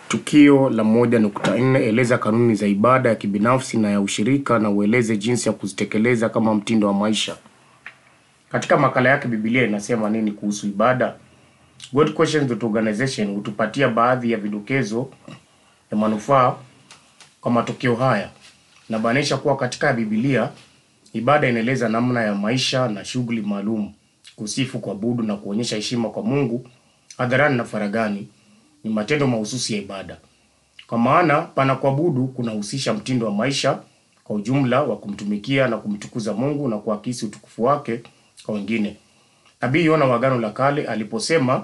Tukio la moja nukta nne eleza kanuni za ibada ya kibinafsi na ya ushirika na ueleze jinsi ya kuzitekeleza kama mtindo wa maisha. Katika makala yake Biblia inasema nini kuhusu ibada? God Questions Organization hutupatia baadhi ya vidokezo ya manufaa kwa matokeo haya. Nabainisha kuwa katika Biblia ibada inaeleza namna ya maisha na shughuli maalum, kusifu, kuabudu na kuonyesha heshima kwa Mungu hadharani na faragani ni matendo mahususi ya ibada. Kwa maana pana kuabudu kunahusisha mtindo wa maisha kwa ujumla wa kumtumikia na kumtukuza Mungu na kuakisi utukufu wake kwa wengine. Nabii Yona wa Agano la Kale aliposema,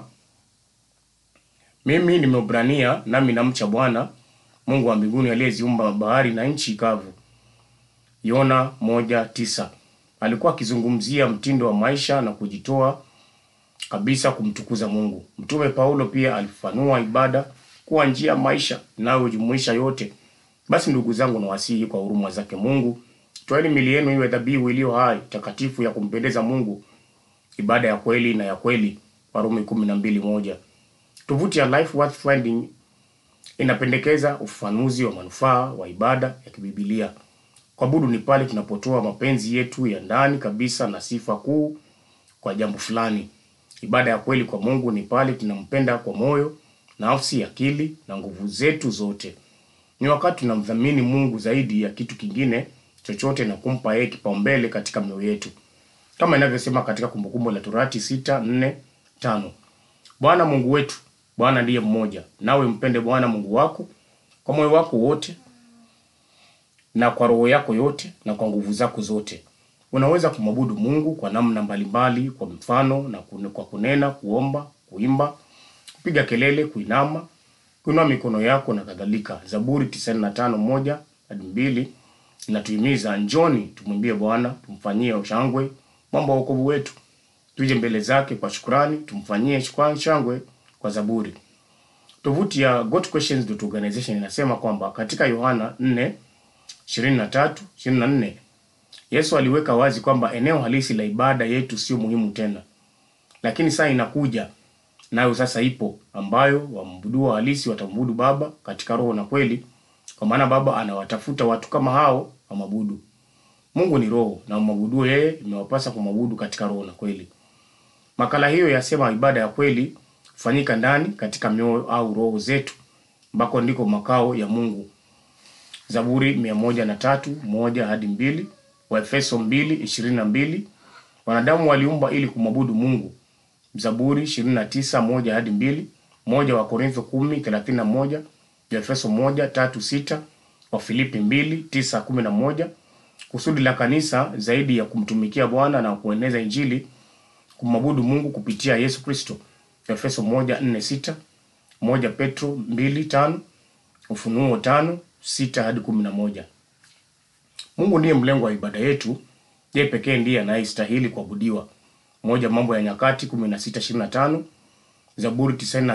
mimi ni Mwebrania nami namcha Bwana Mungu wa mbinguni aliyeziumba bahari na nchi kavu. Yona moja tisa. Alikuwa akizungumzia mtindo wa maisha na kujitoa kabisa kumtukuza Mungu. Mtume Paulo pia alifafanua ibada kuwa njia ya maisha inayojumuisha yote. Basi ndugu zangu, nawasihi kwa huruma zake Mungu, toeni mili yenu iwe dhabihu iliyo hai, takatifu, ya kumpendeza Mungu, ibada ya kweli na ya kweli. Warumi kumi na mbili moja. Tovuti ya Life Worth Finding inapendekeza ufafanuzi wa manufaa wa ibada ya kibibilia. Kuabudu ni pale tunapotoa mapenzi yetu ya ndani kabisa na sifa kuu kwa jambo fulani. Ibada ya kweli kwa Mungu ni pale tunampenda kwa moyo, nafsi, akili na nguvu zetu zote. Ni wakati tunamdhamini Mungu zaidi ya kitu kingine chochote na kumpa yeye kipaumbele katika mioyo yetu, kama inavyosema katika Kumbukumbu la Torati sita nne tano Bwana Mungu wetu, Bwana ndiye mmoja, nawe mpende Bwana Mungu wako kwa moyo wako wote na kwa roho yako yote na kwa nguvu zako zote. Unaweza kumwabudu Mungu kwa namna mbalimbali, kwa mfano na kune- kwa kunena, kuomba, kuimba, kupiga kelele, kuinama, kuinua mikono yako na kadhalika. Zaburi 95 moja hadi mbili inatuhimiza njoni, tumwimbie Bwana, tumfanyie shangwe mambo ya wokovu wetu, tuje mbele zake kwa shukrani, tumfanyie shukran- shangwe kwa zaburi. Tovuti ya gotquestions.organization inasema kwamba katika Yohana 4 23 24 Yesu aliweka wazi kwamba eneo halisi la ibada yetu sio muhimu tena, lakini saa inakuja nayo sasa ipo, ambayo waabuduo halisi watamwabudu Baba katika roho na kweli, kwa maana Baba anawatafuta watu kama hao wamwabudu. Mungu ni roho, na wamwabuduo yeye imewapasa kumwabudu katika roho na kweli. Makala hiyo yasema ibada ya kweli hufanyika ndani katika mioyo au roho zetu, ambako ndiko makao ya Mungu. Zaburi mia moja na tatu moja hadi mbili Waefeso mbili ishirini na mbili wanadamu waliumbwa ili kumwabudu Mungu. Zaburi ishirini na tisa moja hadi mbili moja wa Korintho kumi thelathini na moja Waefeso moja tatu sita Wafilipi mbili tisa kumi na moja Kusudi la kanisa zaidi ya kumtumikia Bwana na kueneza Injili, kumwabudu Mungu kupitia Yesu Kristo. Efeso moja nne sita moja Petro mbili tano Ufunuo tano sita hadi kumi na moja. Mungu ndiye mlengo wa ibada yetu. Yeye pekee ndiye anayestahili kuabudiwa. Moja Mambo ya Nyakati 16:25, Zaburi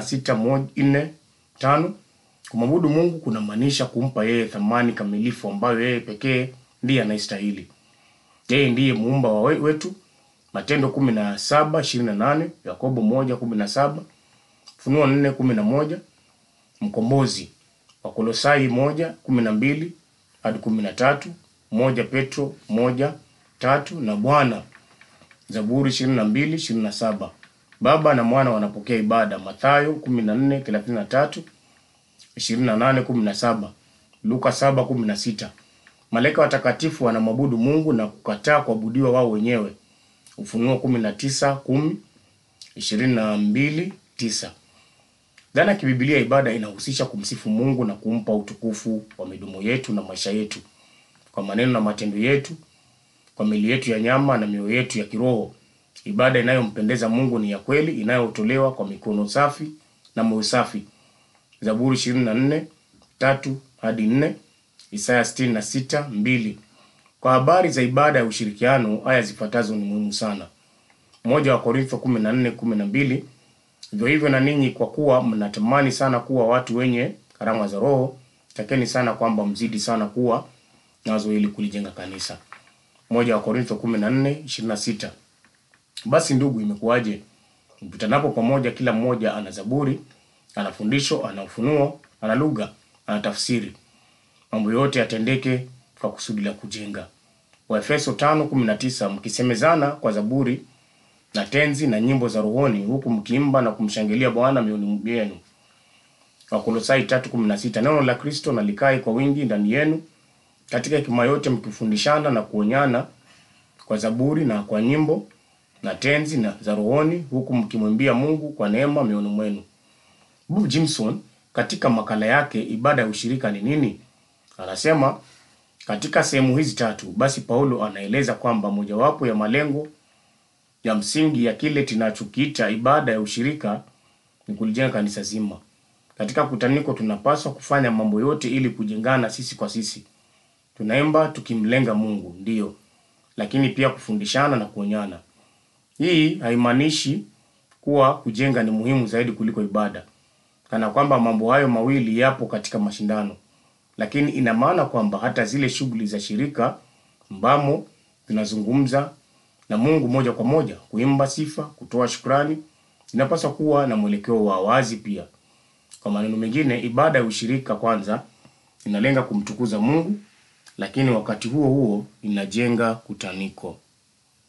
96:4-5. Kumwabudu Mungu kunamaanisha kumpa yeye thamani kamilifu ambayo yeye pekee ndiye anayestahili. Yeye ndiye muumba wa we- wetu. Matendo 17:28, Yakobo 1:17, Funuo 4:11, mkombozi Wakolosai moja kumi na mbili hadi kumi na tatu moja Petro moja tatu na Bwana Zaburi ishirini na mbili ishirini na saba Baba na Mwana wanapokea ibada Mathayo kumi na nne thelathini na tatu ishirini na nane kumi na saba Luka saba kumi na sita Malaika watakatifu wanamwabudu Mungu na kukataa kuabudiwa wao wenyewe Ufunuo kumi na tisa kumi ishirini na mbili tisa Dhana ya kibibilia ibada inahusisha kumsifu Mungu na kumpa utukufu wa midomo yetu na maisha yetu, kwa maneno na matendo yetu, kwa mili yetu ya nyama na mioyo yetu ya kiroho. Ibada inayompendeza Mungu ni ya kweli, inayotolewa kwa mikono safi na moyo safi. Zaburi 24 tatu hadi 4, Isaya 66 mbili. Kwa habari za ibada ya ushirikiano, aya zifuatazo ni muhimu sana. Moja wa Korintho 14 12 Vivyo hivyo na ninyi, kwa kuwa mnatamani sana kuwa watu wenye karama za Roho, takeni sana kwamba mzidi sana kuwa nazo ili kulijenga kanisa. Moja wa Korintho 14:26. Basi ndugu, imekuwaje? Mkutanapo pamoja, kila mmoja ana zaburi, ana fundisho, ana ufunuo, ana lugha, ana tafsiri. Mambo yote yatendeke kwa kusudi la kujenga. Waefeso 5:19 mkisemezana kwa zaburi na tenzi na nyimbo za rohoni huku mkiimba na kumshangilia Bwana mioyoni mwenu. Wakolosai 3:16 neno la Kristo na likae kwa wingi ndani yenu katika hekima yote mkifundishana na kuonyana kwa zaburi na kwa nyimbo na tenzi na za rohoni huku mkimwimbia Mungu kwa neema mioyoni mwenu. Bob Jimson katika makala yake ibada ya ushirika ni nini? Anasema katika sehemu hizi tatu, basi Paulo anaeleza kwamba mojawapo ya malengo ya msingi ya kile tunachokiita ibada ya ushirika ni kulijenga kanisa zima. Katika kutaniko tunapaswa kufanya mambo yote ili kujengana sisi kwa sisi. Tunaimba tukimlenga Mungu, ndiyo, lakini pia kufundishana na kuonyana. Hii haimaanishi kuwa kujenga ni muhimu zaidi kuliko ibada, kana kwamba mambo hayo mawili yapo katika mashindano, lakini ina maana kwamba hata zile shughuli za shirika ambamo tunazungumza na Mungu moja kwa moja, kuimba sifa, kutoa shukrani, inapaswa kuwa na mwelekeo wa wazi pia. Kwa maneno mengine, ibada ya ushirika kwanza inalenga kumtukuza Mungu, lakini wakati huo huo inajenga kutaniko.